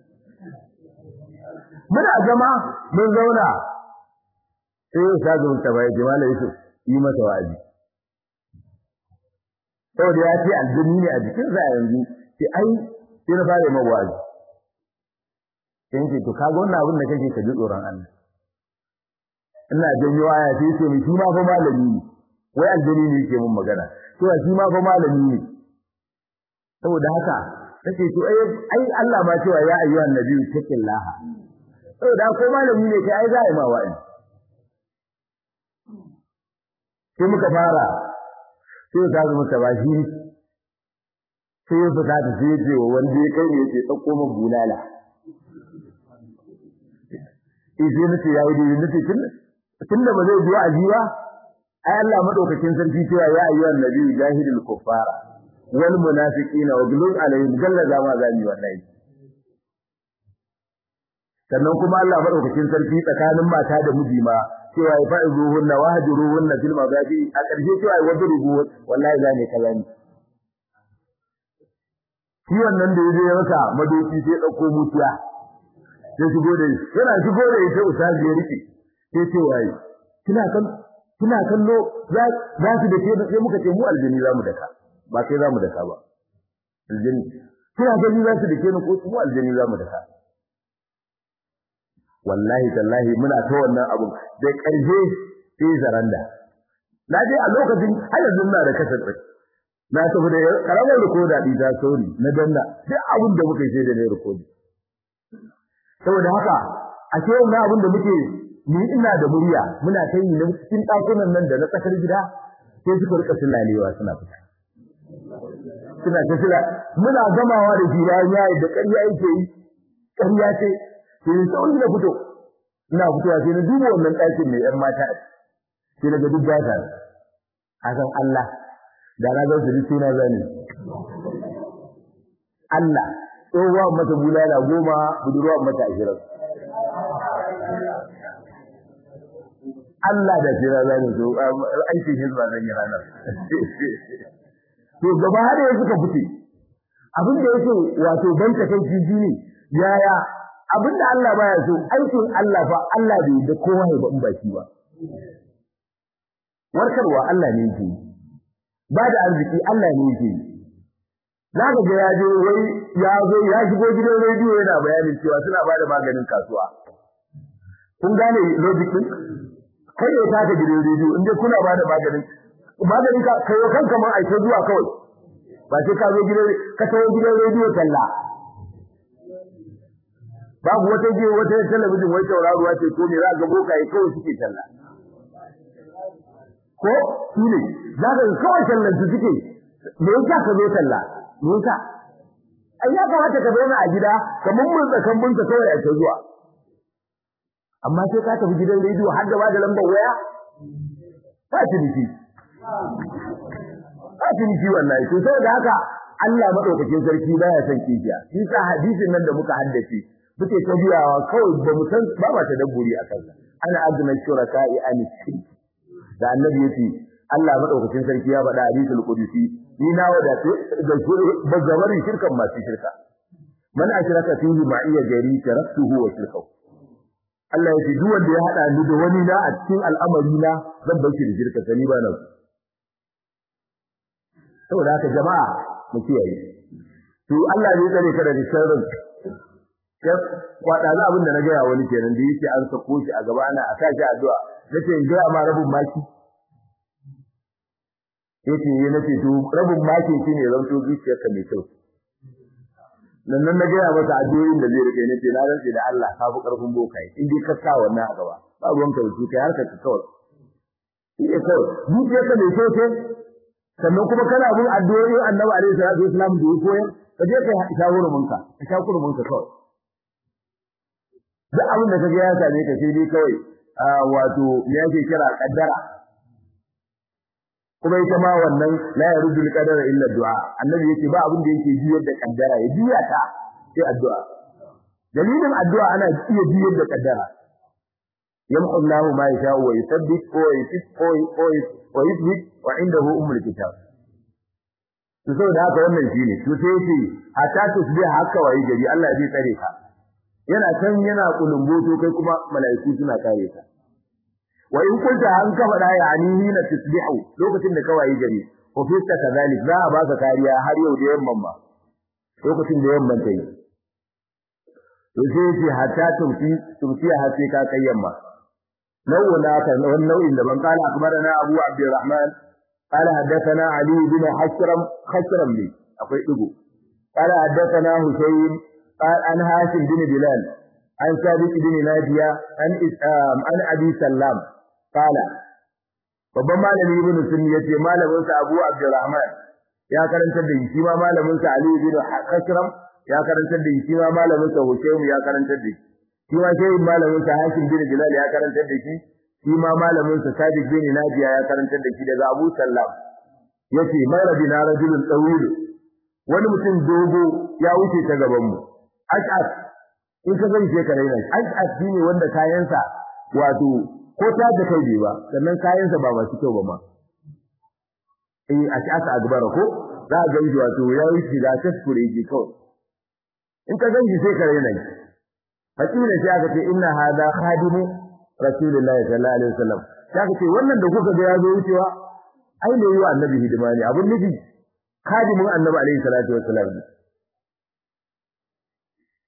muna zama mun zauna sai ya shaga mun tabai jama'a Yusuf yi masa wa'azi saboda ya ce aljini ne a jikin sa yanzu sai ai sai na fara mai wa'azi sai ce to kaga wannan abin da kake ka ji tsoron Allah ina janyo aya sai ce mi shi ma fa malami ne wai aljini ne yake mun magana to shi ma fa malami ne saboda haka take to ai ai Allah ma cewa ya ayyuhan nabiyyu taqillaha saboda ko malami ne kai ai za a yi ma wa'azi sai muka fara sai ka zama ta bashi sai ya fita ta sai ce wa wanda ya kai ne ya ce ɗauko min bulala eh sai nace ya yi dai nace tun tunda ba zai biyo ajiwa ai Allah madaukakin sarki cewa ya ayyuhan nabiyyu jahidul kuffara wal munafiqina wa ghlul alaihim gallaza ma zami wallahi sannan kuma Allah madaukakin sarki tsakanin mata da miji ma cewa ya fa'izuhunna wahjuruhunna fil mabadi a ƙarshe cewa ya wadrubu wallahi za ne kaza ne shi wannan da yaje ya masa madoki sai dauko mutiya sai shigo da yana shigo da ita ustazi ya rike sai ce wai kina kan kina kallo za za ki da sai muka ce mu aljini zamu daka ba sai zamu daka ba aljini kina gani za su dake ni ko mu aljani za mu daka wallahi tallahi muna ta wannan abun da ƙarfe sai zaranda na je a lokacin har yanzu ina da kasar tsaye na tafi da karamar rikoda ɗi ta sauri na danna duk abin da muka yi sai da ne rikodi saboda haka a ce wannan abin da muke ni ina da murya muna ta yi na cikin ɗakunan nan da na tsakar gida sai suka rika sulalewa suna fita suna ta sula muna gamawa da shi bayan yayi da ƙarya yake yi ƙarya ce sai sauri na fito ina fitowa sai na duba wannan ɗakin mai ƴan mata sai na ga duk ba ta hakan Allah da na ga su duk suna zani Allah tsohuwa mata bulala goma budurwa mata ashirin Allah da shi rana ne to aikin hizba zan yi ranar to gaba da ya suka fice abin da yake wato ban ta kai jiji ne yaya abin da Allah baya so aikin Allah fa Allah bai da kowa ya ba in baki ba warkarwa Allah ne yake ba da arziki Allah ne yake Na ga ya je wai ya zo ya shigo gidan rediyo yana bayanin cewa suna ba da maganin kasuwa. Kun gane logic din? Kai ya taka gidan rediyo inda kuna ba da maganin maganin ka kai wa kanka ma aike zuwa kawai. Ba sai ka zo gidan ka tawo gidan rediyo talla. Babu wata je wata talabijin wai tauraruwa ce ko ne za ga bokaye kawai suke talla. Ko su ne za ka kawai tallan su suke me yasa ka zo talla? Me yasa? Ai ya kamata ka zauna a gida kamar mun tsakan bunta kawai a zuwa. amma sai ka tafi gidan rediyo har da da lambar waya ba ciniki ba ciniki wallahi to saboda haka Allah madaukakin sarki baya son kifiya shi sa hadisin nan da muka haddace muke ta biyawa kawai ba mu san ba ma ta dabburi a kansa ana azna shuraka'i an shirk da annabi yace Allah madaukakin sarki ya faɗa hadisul qudsi ni na wada da bazzabarin shirkan masu shirka man ashraka fihi ma'iya gari taraktuhu wa shirkahu Allah ya ce duk wanda ya hada ni da wani na a cikin al'amari na zan bar shi da shirka sani ba nan saboda haka jama'a mu kiyaye to Allah ne tsare ka daga sharrin ya kwada za abin da na gaya wani kenan da yake an sako shi a gaba ana a sa shi addu'a nace in ga ma rabin maki yace yi nace to rabin maki shine zanto zuciyarka mai kyau nan nan na gaya masa addu'o'in da zai rike ne ce na rantsi da Allah ka fi karfin bokai in dai ka sa wannan a gaba ba ruwan ka wuce kai harka ka kawai shi ne kawai zuciya ka mai kyau ce sannan kuma kana bin addu'o'in Annabi alaihi salatu wasallam da ya koyar ka je kai shawuru munka ka shawuru munka kawai duk abin da kaga ya same ka sai dai kawai wato me yake kira kaddara kuma ita ma wannan la yaruddu al-qadara illa du'a annabi yake ba abin da yake juyar da kaddara ya juya ta sai addu'a dalilin addu'a ana iya juyar da kaddara yamhu Allahu ma yasha'u wa yuthabbit wa yusif wa yuthbit wa indahu ummul kitab to saboda haka wannan shine to sai yace hatta tusbih haka wayi gari Allah zai tsare ka yana can yana kulumboto kai kuma mala'iku suna kare ka wa in kunta an ka faɗa ya ani na tusbihu lokacin da kawai gari ko fista kazalik za a baka kariya har yau da yamman ba lokacin da yamman ta yi to sai ce hatta tumfi tumfi har sai ka kai yamma nau'u na ka wannan nau'in da ban kala akbarana abu abdurrahman قال حدثنا علي بن حشرم خشرم لي akwai digo قال حدثنا حسين قال عن هاشم بن بلال عن ثابت بن ناجية عن عن أبي سلام قال babban malami ibn sunni yace malamin sa Abu Abdurrahman ya karantar da shi ma malamin sa Ali ibn Khashram ya karantar da shi ma malamin sa Husaym ya karantar da shi shi ma sai malamin sa Hashim bin Bilal ya karantar da shi shi ma malamin sa Sadiq bin Najiya ya karantar da shi daga Abu Sallam yace marabina rajulun tawil wani mutum dogo ya wuce ta gaban mu ash'at in ka gani sai ka raina ash'at shine wanda kayansa wato ko ta da kai bai ba sannan kayansa ba masu kyau ba ma eh ash'at agbara ko za ga shi wato ya wuce da taskure yake kawai in ka gani sai ka raina hakina sai aka ce inna hada khadimu rasulullahi sallallahu alaihi wasallam sai aka ce wannan da kuka ga ya zo wucewa ai ne yi wa annabi hidima ne abun nufi khadimin annabi alaihi salatu wasallam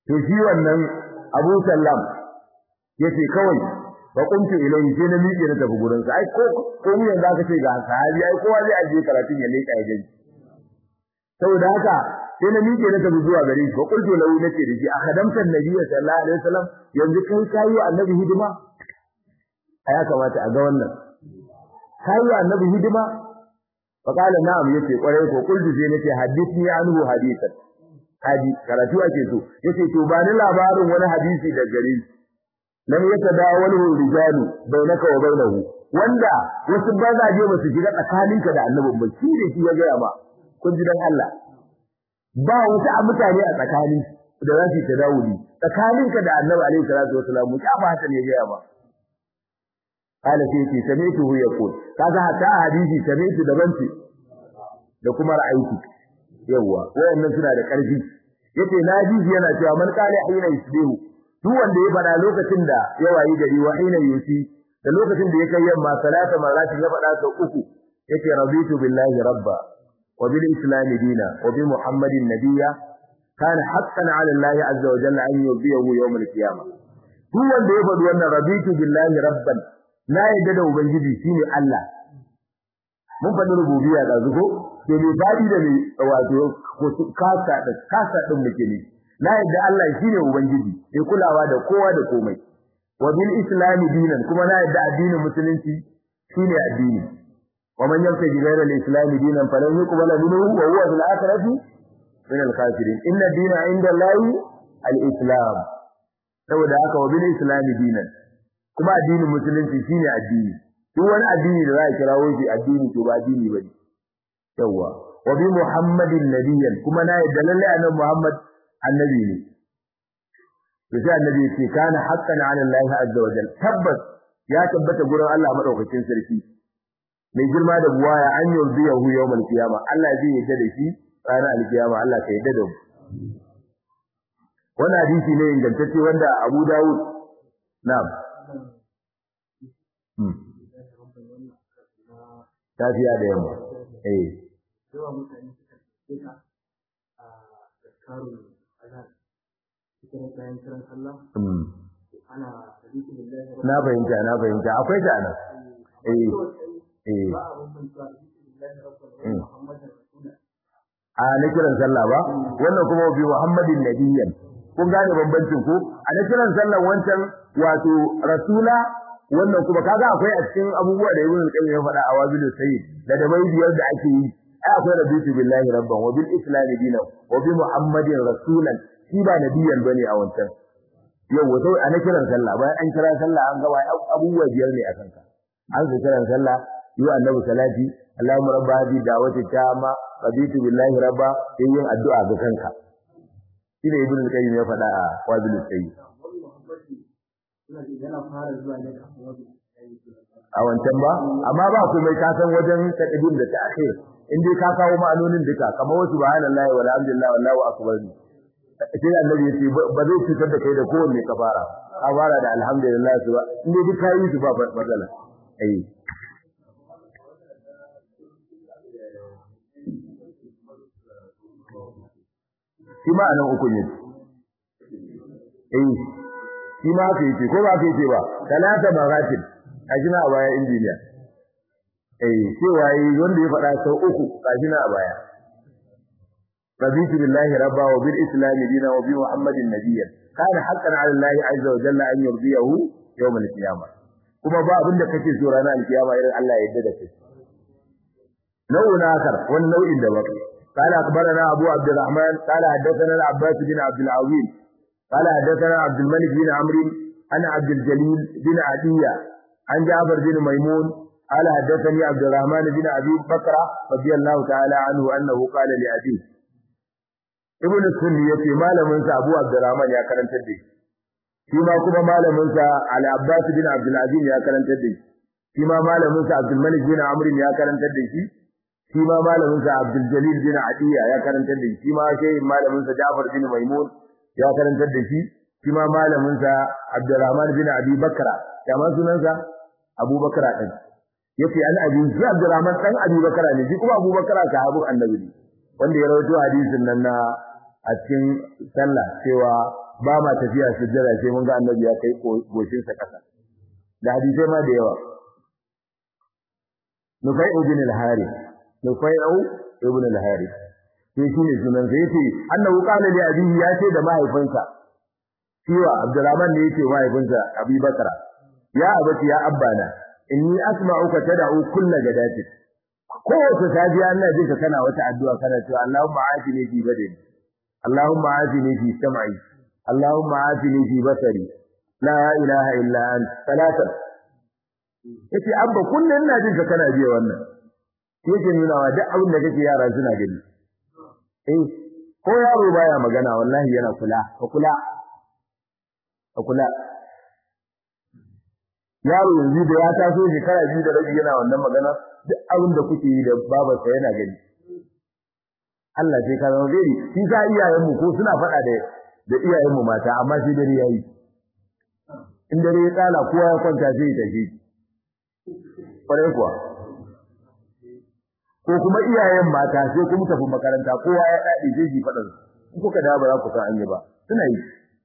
to shi wannan Abu Sallam yace kawai fa qumtu ilayhi sai na miƙe na tafi gurin sa ai ko ko mu yanzu aka ce ga sahabi ai kowa zai aje karatun ya leka ya gani saboda haka sai na miƙe na tafi zuwa gare shi fa qultu lahu nace da shi akhadamta annabiyyi sallallahu alaihi wasallam yanzu kai kai wa annabi hidima ya kamata a ga wannan kai wa annabi hidima fa qala na'am yace kwarai ko qultu sai nace hadithni anhu hadithan hadi karatu ake so yace to ba ni labarin wani hadisi da gare shi lam yatadawalu rijalu bainaka wa bainahu wanda wasu bazaje ba su shiga tsakaninka da annabi ba shi da shi ya ga ba kun ji dan Allah ba wasu a mutane a tsakani da za su tadawuli tsakaninka da annabi alaihi salatu wasalam ya ba haka ne ya ba قال سيتي سمعته يقول kaga hatta hadisi sami'tu daban ce da kuma ra'ayi yawa wayannan suna da karfi yace naji yana cewa man qala hina yusbihu duk wanda ya fada lokacin da ya wayi gari wa hina yusi da lokacin da ya kai yamma salata maratin ya fada sau uku yace raditu billahi rabba wa bil islam dina wa bi muhammadin nabiyya kana haqqan ala allahi azza wa jalla an yubiyahu yawm al qiyamah duk wanda ya faɗi wannan raditu billahi rabban na yadda da ubangiji shine Allah mun faɗi rububiyya da zuko ke mai fadi da mai wato kasa da kasa din muke ne na yadda Allah shine ubangiji mai kulawa da kowa da komai wa bil islam dinan kuma na yadda addinin musulunci shine addini wa man yamtaji ghayra al islam dinan falan yuqbala minhu wa huwa fil akhirati min al kafirin inna dina inda allahi al islam saboda haka wa bil islam dinan kuma addinin musulunci shine addini duk wani addini da za a kirawo shi addini to ba addini bane yawa wa bi muhammadin nabiyyan kuma na yadda lalle annabi muhammad annabi ne to sai annabi ya ce kana haqqan ala allah azza wa jalla tabbas ya tabbata gurin Allah madaukakin sarki mai girma da buwaya an yurdiyahu yawmal qiyamah Allah zai yadda da shi ranar alkiyama Allah ka yadda da mu wannan hadisi ne ingantacce wanda Abu Dawud na'am tafiya da yamma eh yawa mutane suka ce ka a tsakarun azhar cikin bayan kiran sallah ana hadisi billahi na fahimta na fahimta akwai ta nan eh eh ba a bambanta hadisi billahi rabbil muhammadin rasulullah a na kiran sallah ba wannan kuma bi muhammadin nabiyyan kun gane bambancin ko a na kiran sallah wancan wato rasula wannan kuma kaga akwai a cikin abubuwa da ibn al-qayyim ya faɗa a wabilu sayyid da da bai biyar da ake yi ai akwai rabitu billahi rabban wa bil islam dinan wa bi muhammadin rasulan shi ba nabiyan bane a wancan yau wato a na kiran sallah bayan an kira sallah an gaba abubuwa biyar ne a kanka an ga kiran sallah yi annabi salati allahumma rabba hadhihi da'wati tamma rabitu billahi rabba sai yin addu'a ga kanka shi da ibn al-qayyim ya faɗa a wabilu sayyid wani muhammadi suna ce yana fara zuwa ne kafin wani a wancan ba amma ba ku mai kasan wajen taqdim da ta'khir in dai ka kawo ma'anonin duka kamar wasu subhanallahi walhamdulillah wallahu akbar sai annabi ya ce ba zai cutar da kai da kowanne ka fara ka fara da alhamdulillah su ba in dai duk kayi su ba matsala eh shi ma anan uku ne eh shi ma ka yi ko ba ka yi ba talata magatin kajina a baya injiniya eh cewa yi wanda ya faɗa sau uku kajina a baya رضيت بالله ربا وبالإسلام دينا وبمحمد نبيا كان حقا على الله عز وجل أن يرضيه يوم القيامة كما با abin da kake so ranar alkiyama irin Allah ya yarda da kai nau'in akar wani nau'in da baka قال أخبرنا أبو عبد الرحمن قال حدثنا العباس بن عبد العظيم قال حدثنا عبد الملك بن عمرو عن عبد الجليل بن عدية عن جعفر بن ميمون قال حدثني عبد الرحمن بن أبي بكر رضي الله تعالى عنه أنه قال لأبيه ibn sunni yace malamin sa Abu Abdurrahman ya karantar da shi shi ma kuma malamin sa Al-Abbas bin Abdul Aziz ya karantar da shi shi ma malamin sa Abdul Malik bin Amr ya karantar da shi shi ma malamin sa Abdul Jalil bin Adiya ya karantar da shi shi ma shehin malamin sa Ja'far bin Maimun ya karantar da shi shi ma malamin sa Abdurrahman bin Abi Bakra ya ma sunan sa Abu Bakra din yace an abi shi Abdurrahman dan Abi Bakra ne shi kuma Abu Bakra sahabin Annabi ne wanda ya rawaito hadisin nan na a cikin sallah cewa ba ma tafiya sujjada sai mun ga annabi ya kai goshin sa kasa da hadisai ma da yawa nufai ibn al-harith nufai ibn al-harith sai shine sunan sa yace annahu qala li abihi ya ce da mahaifinsa cewa abdurrahman ne yake mahaifinsa abi bakara ya abati ya abbana inni asma'uka tad'u kullu gadati kowace safiya ina jin ka kana wata addu'a kana cewa Allahumma afini fi badani Allahumma afini fi sam'i Allahumma afini fi basari la ilaha illa anta salatan yace abba kullun ina jin ka kana biya wannan yake nuna wa duk abin da kake yara suna gani eh ko yaro baya magana wallahi yana kula ka kula ka kula yaro yanzu da ya taso shekara biyu da rabi yana wannan magana duk abin da kuke yi da babarsa yana gani Allah sai ka zama gari shi sa iyayenmu ko suna faɗa da da iyayenmu mata amma sai dare yayi in dare ya tsala kowa ya kwanta sai ya tafi kwarai kuwa ko kuma iyayen mata sai kuma tafi makaranta kowa ya dade sai ji faɗa in kuka da ba za ku san an yi ba suna yi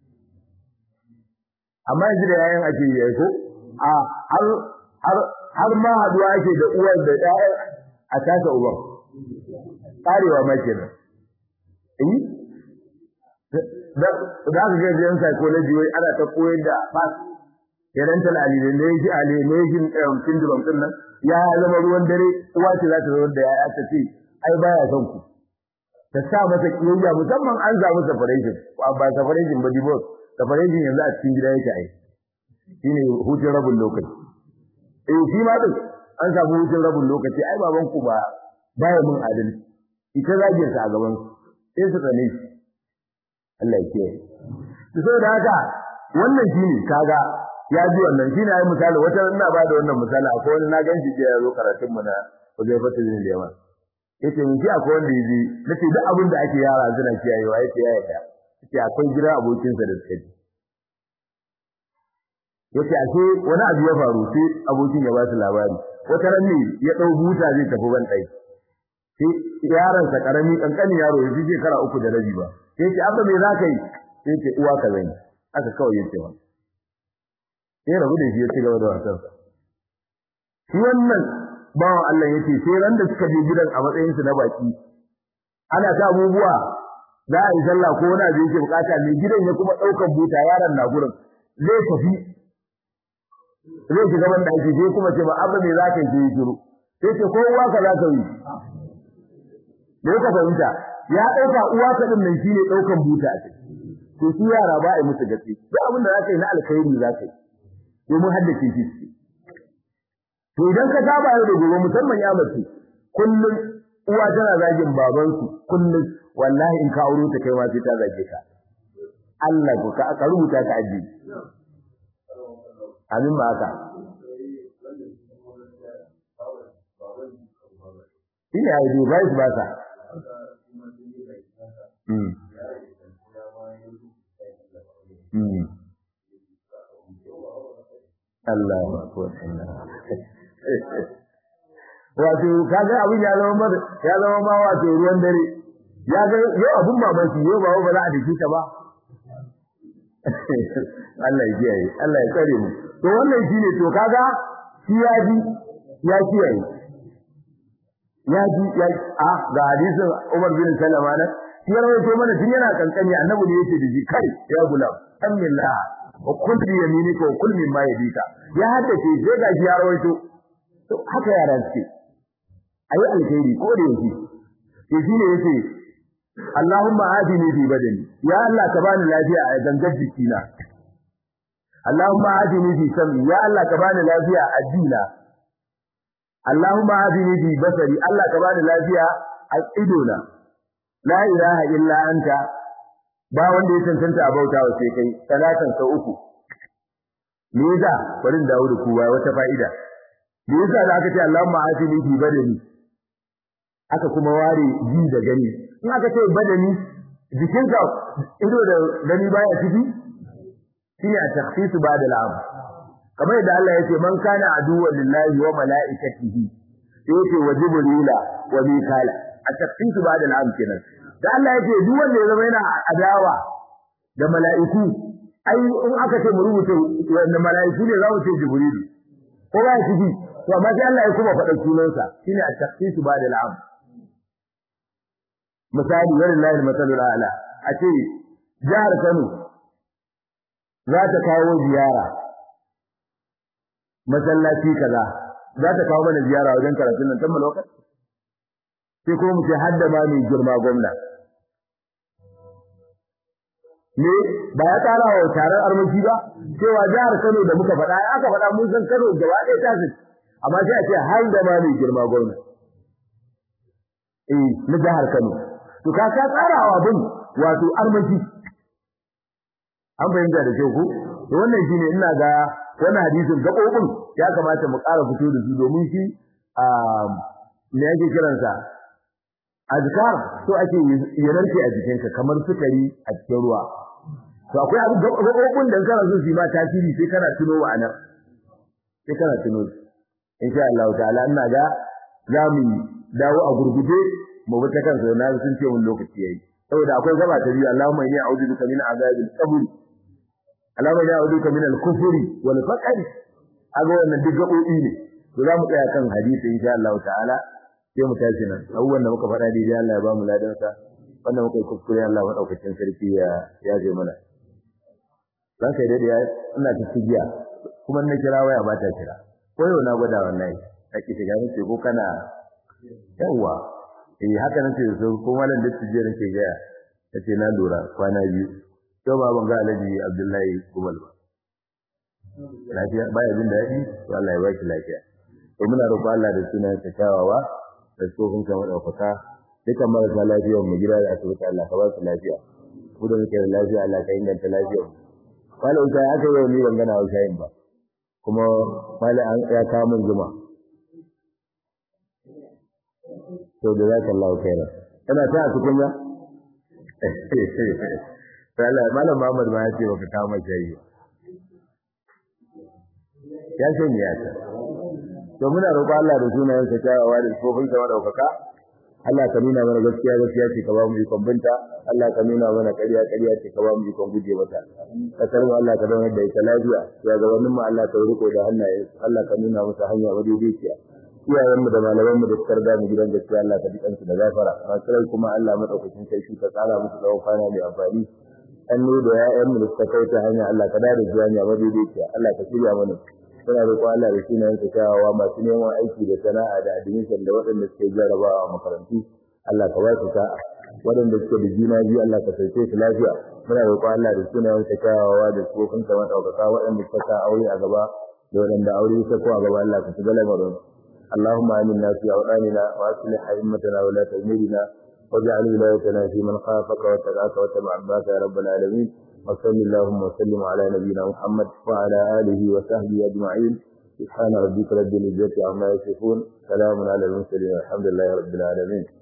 amma yanzu da yayin ake yi ko a har har har ma haduwa ake da uwar da ɗaya a tasa uban karewa ma kenan eh da da ga yan psychology wai ana ta koyar da fas parental alienation alienation syndrome din nan ya zama ruwan dare uwa ce za ta zo da yaya ta ce ai baya son ku ta sa masa kiyayya musamman an samu separation ba separation ba divorce separation yanzu a cikin gida yake ai shine hutun rabin lokaci eh shi ma din an samu hutun rabin lokaci ai baban ku ba baya mun adalci ita zagin sa a gaban su sai su tsane shi Allah ya kiyaye to saboda haka wannan shine kaga ya ji wannan shine ai misali wata ina ba da wannan misali akwai wani na ganshi je ya zo karatun mu na Hudayfa bin Yaman yace mun ji akwai wanda yaji nace duk abin da ake yara suna kiyayewa yace ya yarda yace akwai gida abokinsa da suka ji yace ashe wani abu ya faru sai abokin ya ba su labari wata ran ne ya dau buta zai tafi ban dai sai yaron sa karami kankani yaro ya ji shekara uku da rabi ba sai yace abba me zaka yi sai yace uwa ka zan aka kawai yace wa sai rabu da shi ya ci gaba da wasan sa shi wannan bawan Allah yace sai ran da suka je gidan a matsayin su na baki ana ta abubuwa za a yi sallah ko wani abu yake bukata mai gidan ya kuma daukan buta yaron na gurin zai tafi zai shiga ban da ake sai kuma ce ba abu ne za ka yi shiru sai ce ko uwa ka za ka yi da ka fahimta ya ɗauka uwa ka din nan shine ɗaukan buta a ciki to su yara ba a musu gaske duk abin da za ka yi na alkhairi za ka yi domin haddace shi to idan ka saba yau da gobe musamman ya mace kullum uwa tana zagin babansu kullum wallahi in ka auro ta kai ma sai ta zage ka Allah ko ka rubuta ka ajiye amin ba haka shine ai dai bai ba sa mm mm Allah akbar wato kaga abin ya zama mar ya zama ma wato ruwan dare ya ga yau abun mamaki yau ba ba za a dake ta ba Allah ya kiyaye Allah ya tsare mu to wannan shine to kaga shi ya ji ya kiyaye ya ji ya a ga hadisin Umar bin Salama na shi ya rawaito mana tun yana kankani annabi ne yake da shi kai ya gulam amillah wa kul bi yaminika wa kul mimma yadika ya haddace sai ga shi ya rawaito to haka yaran suke ayi alkhairi ko da yake to shine yace Allahumma adini fi badani ya Allah ka bani lafiya a gangar jikina Allahumma adini fi sam'i ya Allah ka bani lafiya a dina Allahumma adini fi basari Allah ka bani lafiya a idona la ilaha illa anta ba wanda ya cancanta a bauta wa sai kai salatan sau uku me yasa bari in dawo da ku ba wata fa'ida me yasa da aka ce Allahumma adini fi badani aka kuma ware ji da gani in aka ce badani jikinka ido da gani baya ciki shine a takhsis ba'da al'am kamar yadda Allah yace man kana aduwwan lillahi wa malaikatihi sai yace wa jibrila wa mikala a takhsis ba'da al'am kenan da Allah yace duk wanda ya zama yana adawa da mala'iku ai in aka ce mu rubuta wanda mala'iku ne za mu ce jibrilu ko ba shi bi to amma sai Allah ya kuma faɗa sunansa shine at-takhsis ba'da al-am misali wallahi al-masalul a'la a ce jihar Kano za ta kawo ziyara masallaci kaza za ta kawo mana ziyara wajen karatun nan tamma lokaci sai kuma mu ce hadda ma mai girma gwamna ne ba ya tsara wa taron armashi ba cewa jihar Kano da muka faɗa aka faɗa mun san Kano gaba ɗaya ta fi amma sai a ce har da ma mai girma gwamna eh na jihar Kano to ka ka tsara wa bin wato armashi an bayyana da kyau ko to wannan shine ina ga wannan hadisin gabobin ya kamata mu ƙara fito da su domin shi a me yake kiransa azkar so ake yanarke a jikinka kamar sukari a cikin ruwa to akwai abu gabobin da kana so su ma tasiri sai kana tuno wa anan sai kana tuno insha Allah ta'ala ina ga za mu dawo a gurguje mu bi ta kansa na sun ce mun lokaci yayi saboda akwai gaba ta biyu Allahumma inni a'udhu bika min azabil qabr Allahumma inni a'udhu bika min al-kufri wal faqr aga wannan duk gabobi ne to za mu tsaya kan hadisi insha Allah ta'ala sai mu tashi nan abubuwan da muka faɗa daidai Allah ya ba mu ladan sa wannan muka yi kuskure Allah madaukakin sarki ya ya je mana dan kai dai ina ta tijiya kuma na kira waya ba ta kira ko yau na gwada wallahi kake shiga ne ko kana yawa eh haka nace so ko malam da tije nake ga yace na lura kwana biyu to ba ban ga Alhaji Abdullahi Kumal ba lafiya baya jin daɗi to Allah ya ba shi lafiya to muna roƙo Allah da sunan sa kyawawa da tsohon kamar ɗaukaka dukan marasa lafiyar mu gida da asibiti Allah ka ba su lafiya ku da muke da lafiya Allah ka inganta lafiyar mu malam sai aka yi ni ban gana shayin ba kuma malam an ya kawo min zuma to da zaka Allah kaira kana ta cikin ya Allah malam Muhammad ma ya ce baka kawo mai shayi ya sanya ya ta to muna roƙo Allah da sunayen sa kyawawa da tsofin sa madaukaka Allah ka nuna mana gaskiya gaskiya ce ka ba mu ikon binta Allah ka nuna mana ƙarya ƙarya ce ka ba mu ikon guje mata kasar mu Allah ka zama da ita lafiya ya ga wannan mu Allah ka riko da hannaye Allah ka nuna musu hanya madaidaiciya iyayen mu da malaman mu da suka riga mu gidan gaskiya Allah ka dukan su da gafara masu kuma Allah madaukakin sarki ka tsara musu tsawon kwana mai amfani annu da ya'yan mu da suka kauta hanya Allah ka dare su hanya madaidaiciya Allah ka shirya mana suna roƙo Allah da sunayen sa kyawawa masu neman aiki da sana'a da admission da waɗanda suke jarabawa a makarantu Allah ka ba su sa'a waɗanda suke da juna biyu Allah ka sauke su lafiya muna roƙo Allah da sunayen sa kyawawa da tsofin sa madaukaka waɗanda suka sa aure a gaba da waɗanda aure ya ko a gaba Allah ka shiga lamarin اللهم آمنا في أوطاننا وأصلح أئمتنا ولاة أمورنا واجعل ولايتنا في من خافك واتقاك واتبع رضاك يا رب العالمين وصل اللهم وسلم على نبينا محمد وعلى آله وصحبه أجمعين سبحان ربك رب العزة عما يصفون سلام على المرسلين والحمد لله رب العالمين